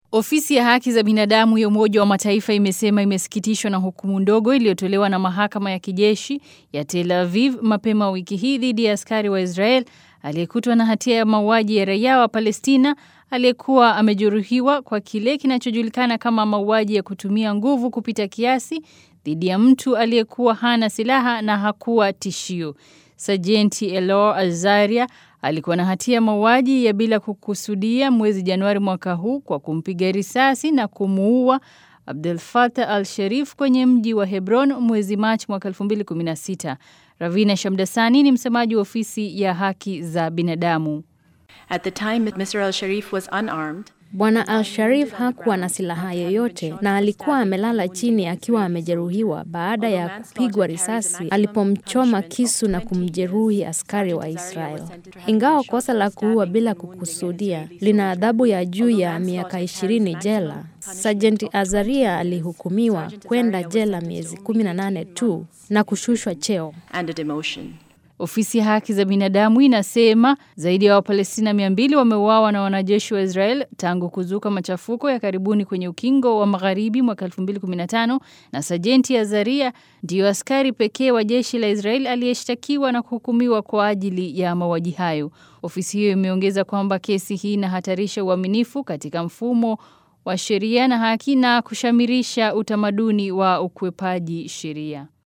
Ofisi ya haki za binadamu ya Umoja wa Mataifa imesema imesikitishwa na hukumu ndogo iliyotolewa na mahakama ya kijeshi ya Tel Aviv mapema wiki hii dhidi ya askari wa Israel aliyekutwa na hatia ya mauaji ya raia wa Palestina aliyekuwa amejeruhiwa kwa kile kinachojulikana kama mauaji ya kutumia nguvu kupita kiasi dhidi ya mtu aliyekuwa hana silaha na hakuwa tishio. Sajenti Elor Azaria alikuwa na hatia ya mauaji ya bila kukusudia mwezi Januari mwaka huu kwa kumpiga risasi na kumuua Abdel Fattah al-Sharif kwenye mji wa Hebron mwezi Machi mwaka 2016. Ravina Shamdasani ni msemaji wa ofisi ya haki za binadamu. At the time, Mr. al-Sharif was unarmed. Bwana Al-Sharif hakuwa na silaha yoyote na alikuwa amelala chini akiwa amejeruhiwa baada ya kupigwa risasi alipomchoma kisu na kumjeruhi askari wa Israel. Ingawa kosa la kuua bila kukusudia lina adhabu ya juu ya miaka ishirini jela, Sajenti Azaria alihukumiwa kwenda jela miezi 18 tu na kushushwa cheo. and a demotion. Ofisi ya haki za binadamu inasema zaidi ya Wapalestina 200 wameuawa na wanajeshi wa Israel tangu kuzuka machafuko ya karibuni kwenye ukingo wa magharibi mwaka 2015 na Sajenti Azaria ndiyo askari pekee wa jeshi la Israel aliyeshtakiwa na kuhukumiwa kwa ajili ya mauaji hayo. Ofisi hiyo imeongeza kwamba kesi hii inahatarisha uaminifu katika mfumo wa sheria na haki na kushamirisha utamaduni wa ukwepaji sheria.